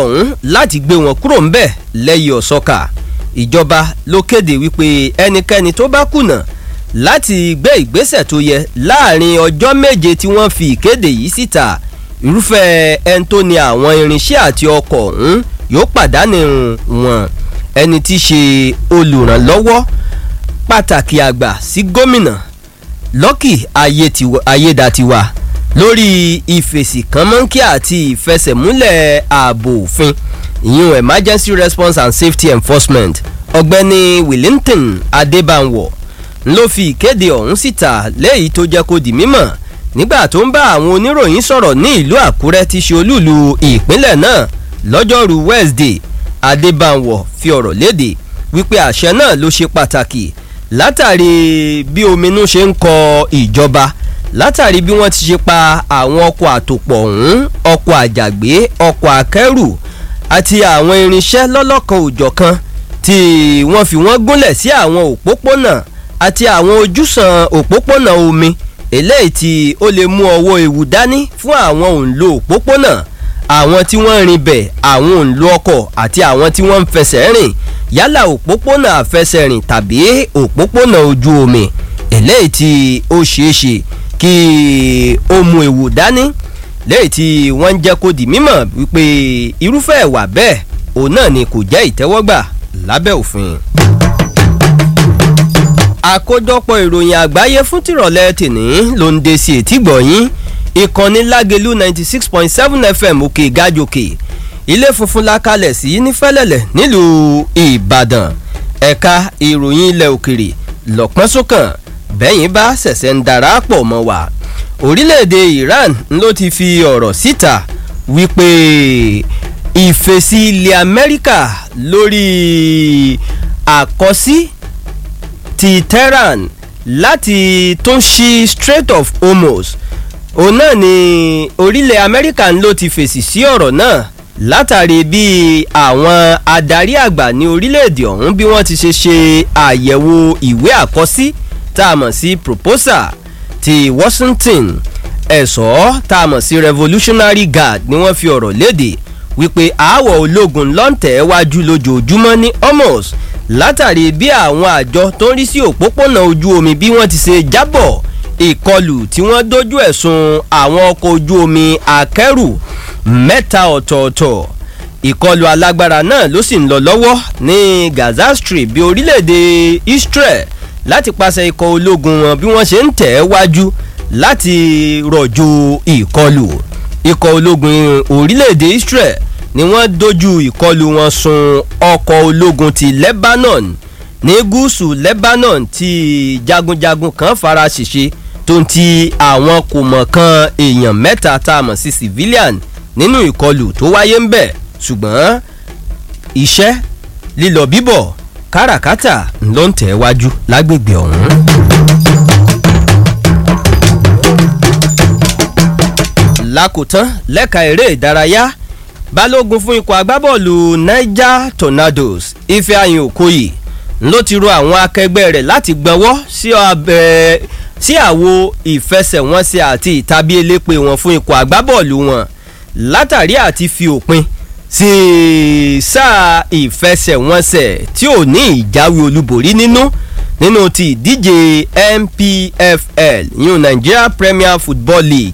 ọ̀hún láti gbé wọn kúrò ńbẹ̀ lẹ́yìn ọ̀sọ́kà ìjọba ló kéde wípé ẹnikẹ́ni tó bá kùnà láti gbé ìgbésẹ̀ tó yẹ láàrin ọjọ́ méje tí wọ́n fi ìkéde yìí síta irúfẹ́ ẹni tó ní àwọn irinṣẹ́ àti ọkọ̀ ọ̀hún yóò pàdánù wọn ẹni tí í ṣe olùrànlọ́wọ́ pàtàkì àgbà sí gómìnà lọ́kì ayédatiwa lórí ìfèsì kan mọ́ńkì àti ìfẹsẹ̀múlẹ̀ ààbò òfin ìyún emergency response and safety enforcement ọ̀gbẹ́ni wellington adébánwò ló fi ìkéde ọ̀hún síta léyìí tó jẹ́ kó di mímọ̀ nígbà tó ń bá àwọn oníròyìn sọ̀rọ̀ ní ìlú àkúrẹ́ tí ṣe olúùlú ìpínlẹ̀ náà lọ́jọ́rú wednesday adébánwò fi ọ̀rọ̀ léde wípé àṣẹ náà ló ṣe pàtàkì látàrí bí ominú ṣe ń kọ ìjọba látàrí bí wọ́n ti ṣe pa àwọn ọkọ̀ àtòpọ̀ ọ̀hún ọkọ̀ àjàgbé ọkọ̀ akẹ́rù àti àwọn irinṣẹ́ lọ́lọ́kan òjọ̀kan tí wọ́n fi wọ́n gúnlẹ̀ sí àwọn òpópónà àti àwọn ojúsàn òpópónà omi eléyìí tí ó lè mú ọwọ́ ewu dání fún àwọn òǹlò òpópónà àwọn tí wọ́n ń rin bẹ̀ àwọn òǹlò ọkọ̀ àti àwọn tí wọ́n ń fẹsẹ̀ rìn yálà òpópónà àfẹsẹ̀rìn tàbí òpópónà ojú omi eléyìí tí ó ṣeé ṣe kí ó mú ewu dání léyìí tí wọ́n ń jẹ́ kó di mímọ̀ wípé irúfẹ́ ẹ̀wà bẹ́ẹ̀ òun náà ni kò jẹ́ ìtẹ́wọ́gbà lábẹ́ òfin. àkójọpọ̀ ìròyìn àgbáyé fún tìrọ̀lẹ́ tìní ló ń de sí etí gbọ̀nyìn ìkànnì lágelu ninety six point seven fm òkè gàjòkè ilé funfun la kalẹ̀ sí nífẹ̀lẹ̀lẹ̀ nílùú ìbàdàn ẹ̀ka ìròyìn ilẹ̀ òkèrè lọ́pọ́n sókàn bẹ́yìn bá ṣẹ̀ṣẹ̀ ń darapọ̀ mọ́ wa orílẹ̀-èdè iran ló ti fi ọ̀rọ̀ síta wípé ìfèsì ilẹ̀ amẹ́ríkà lórí àkọsí ti tehran láti tún ṣí strait of hormuz òun náà ni orílẹ̀ amẹ́ríkà ló ti fèsì sí ọ̀rọ̀ náà látàrí bí àwọn adarí àgbà ní orílẹ̀-èdè ọ̀hún bí wọ́n ti ṣe ṣe àyẹ̀wò ìwé àkọsí tá a mọ̀ sí proposal ti washington ẹ̀ṣọ́ tá a mọ̀ sí revolutionary guard ni wọ́n fi ọ̀rọ̀ léde wípé aáwọ̀ ológun lọ́ǹtẹ̀ wájú lójoojúmọ́ ní hormuz látàrí bí àwọn àjọ tó ń rí sí òpópónà ojú omi bí wọ́n ti ṣe jábọ̀ ìkọlù tí wọ́n dojú ẹ̀sùn àwọn ọkọ̀ ojú omi akẹ́rù mẹ́ta ọ̀tọ̀ọ̀tọ̀ ìkọlù alágbára náà ló sì ń lọ lọ́wọ́ ní gaza strip bí orílẹ̀-èdè israel láti pàṣẹ ikọ̀ ológun wọn bí wọ́n ṣe ń tẹ̀ ẹ́ wájú láti rọ̀jò ìkọlù ikọ̀ ológun orílẹ̀-èdè israel ni wọ́n dojú ìkọlù wọn sun ọkọ̀ ológun ti lebanon ní gúúsù lebanon tí jagunjagun kan fara ṣèṣe tó ń ti àwọn kò mọ̀ kan èèyàn mẹ́ta tá a mọ̀ sí civilian nínú ìkọlù tó wáyé ń bẹ̀ ṣùgbọ́n iṣẹ́ lílọ bíbọ̀ káràkátà ló ń tẹ̀ wájú lágbègbè ọ̀hún. lákòótán lẹ́ka eré ìdárayá balógun fún ikọ̀ agbábọ́ọ̀lù niger tornadoes ifeanyi okoye ló ti ro àwọn akẹgbẹ́ rẹ̀ láti gbọ́nwọ́ sí abẹ́ sí àwo ìfẹsẹ̀wọnsẹ̀ àti ìtàbí elépe wọn fún ikọ̀ agbábọ́ọ̀lù wọn látàrí àti fi òpin sí sáà ìfẹsẹ̀wọnsẹ̀ tí ò ní ìjáwé olúborí nínú nínú ti ìdíje npfl yún nigeria premier football league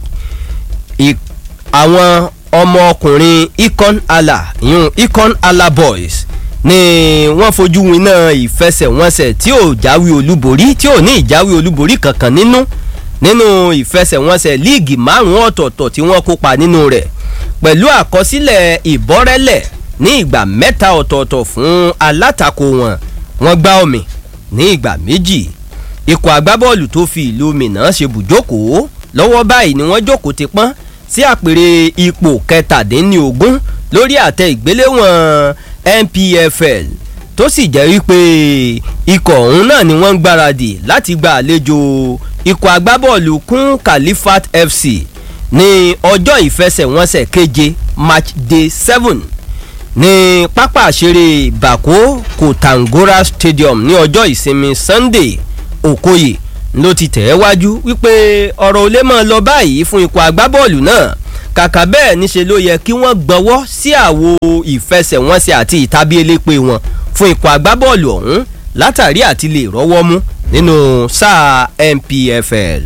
àwọn ọmọ ọkùnrin ikon ala yún ikon ala boys ni wọ́n fojú winá ìfẹsẹ̀wọnsẹ̀ tí ò jáwé olúborí tí ò ní ìjáwé olúborí kankan nínú nínú ìfẹsẹ̀wọnsẹ̀ líìgì márùn-ún ọ̀tọ̀ọ̀tọ̀ tí wọ́n kópa nínú rẹ̀ pẹ̀lú àkọsílẹ̀ ìbọ́rẹ́lẹ̀ ní ìgbà mẹ́ta ọ̀tọ̀ọ̀tọ̀ fún alátakò wọn wọ́n gbá omi ní ìgbà méjì ikọ̀ agbábọ́ọ̀lù tó fi ìlú mìíràn ṣe bùjókòó lọ́wọ́ báyìí ni wọ́n jókòó ti pọ́n sí àpèrè ipò kẹtàdínlógún lórí àtẹ ìgbéléwọ̀n npfl tó sì jẹ́ wípé ikọ̀ ọ̀hún náà ni wọ́n ń gbáradì láti gba àlejò ikọ̀ agbábọ́ọ̀lù kún califat fc ní ọjọ́ ìfẹsẹ̀wọnsẹ̀ keje match day seven ní pápá àṣeré bako kòtàngórà stadium ní ọjọ́ ìsinmi sunday okoye ló ti tẹ̀ ẹ́ wájú wípé ọ̀rọ̀ ò lè mọ̀ lọ báyìí fún ikọ̀ agbábọ́ọ̀lù náà kàkà bẹ́ẹ̀ níṣe ló yẹ kí wọ́n gbọ́wọ́ sí àwo ìfẹsẹ̀wọnsẹ̀ àti ìtàbí elépe wọn fún ikọ̀ agbábọ́ọ̀lù ọ̀hún látàrí àti lè rọ́wọ́ mú nínú sáà NPFL.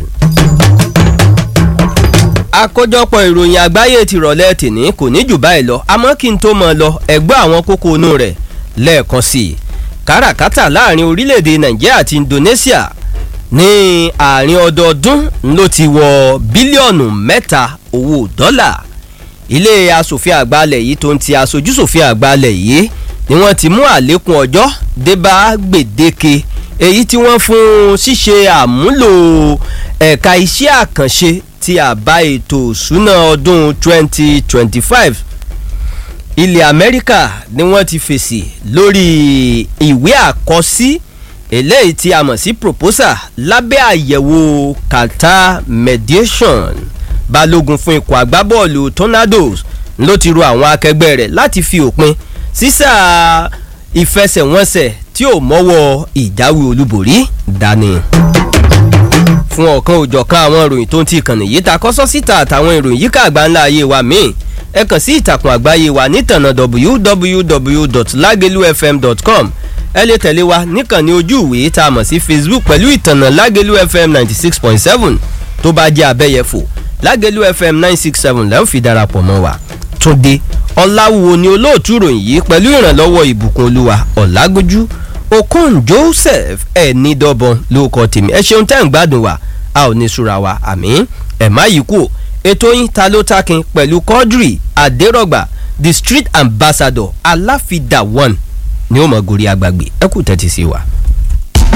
àkójọpọ̀ ìròyìn àgbáyé ti rọ̀lẹ́ tìní kò ní jù báyìí lọ àmọ́ kí n tó mọ̀ lọ ẹgbẹ́ àwọn kókó inú rẹ̀ lẹ́ẹ̀kan sí i káràkátà láàrin orílẹ̀-èdè Nàìjíríà àti Indonesia ní àárín ọdọọdún ló ti wọ bílíọ̀nù mẹ́ta owó dọ́là ilé asòfin àgbàlẹ̀ yìí tó ń ti aṣojúṣòfin àgbàlẹ̀ yìí ni wọ́n ti mú àlékún ọjọ́ débá gbèdéke èyí tí wọ́n fún ṣíṣe àmúlò ẹ̀ka iṣẹ́ àkànṣe ti àbá ètò ìṣúná ọdún 2025 ilẹ̀ Amẹ́ríkà ni wọ́n ti fèsì lórí ìwé àkọsí eléyìí tí a mọ̀ sí proposal lábẹ́ àyẹ̀wò Qatar mediation balógun fún ikọ̀ agbábọ́ọ̀lù Tornadoes ló ti ro àwọn akẹgbẹ́ rẹ̀ láti fi òpin sísà ìfẹsẹ̀wọnsẹ̀ tí ò mọ́wọ́ ìjáwé olúborí dání. fún ọ̀kan òjọ̀kan àwọn ìròyìn tó ń ti ìkànnì yìí ta kọ́sọ́ síta àtàwọn ìròyìn yíká àgbáńlá ayé wa míì ẹ kàn sí ìtàkùn àgbáyé wa nítànà www.lagelufm.com ẹ lè tẹ̀lé wa níkànnì ojú ìwé tá a mọ̀ sí Facebook pẹ̀lú ìtànà Lágelú FM ninety six point seven tó bá jẹ́ abẹ́yẹfò Lágelú FM nine six seven lẹ́ẹ̀ fi darapọ̀ mọ́ wa Túndé Ọláwùwò ni olóòtú ìròyìn yìí pẹ̀lú ìrànlọ́wọ́ ìbùkún olúwa Ọ̀làgójú Okon Joseph ẹ̀ẹ́nìdọ́bọ̀n ló kọ́ tèmi ẹ ṣeun tẹ́ ń gbádùn wa a ò ní sùra wa àmín ẹ̀ má yìí kú ètò yín ta ló takin pẹ̀lú Quadri Adérọ̀gbà the street ambassador aláfidà one ni ó mọ̀ gorí agbègbè ẹ kú tẹ́tí sí wa.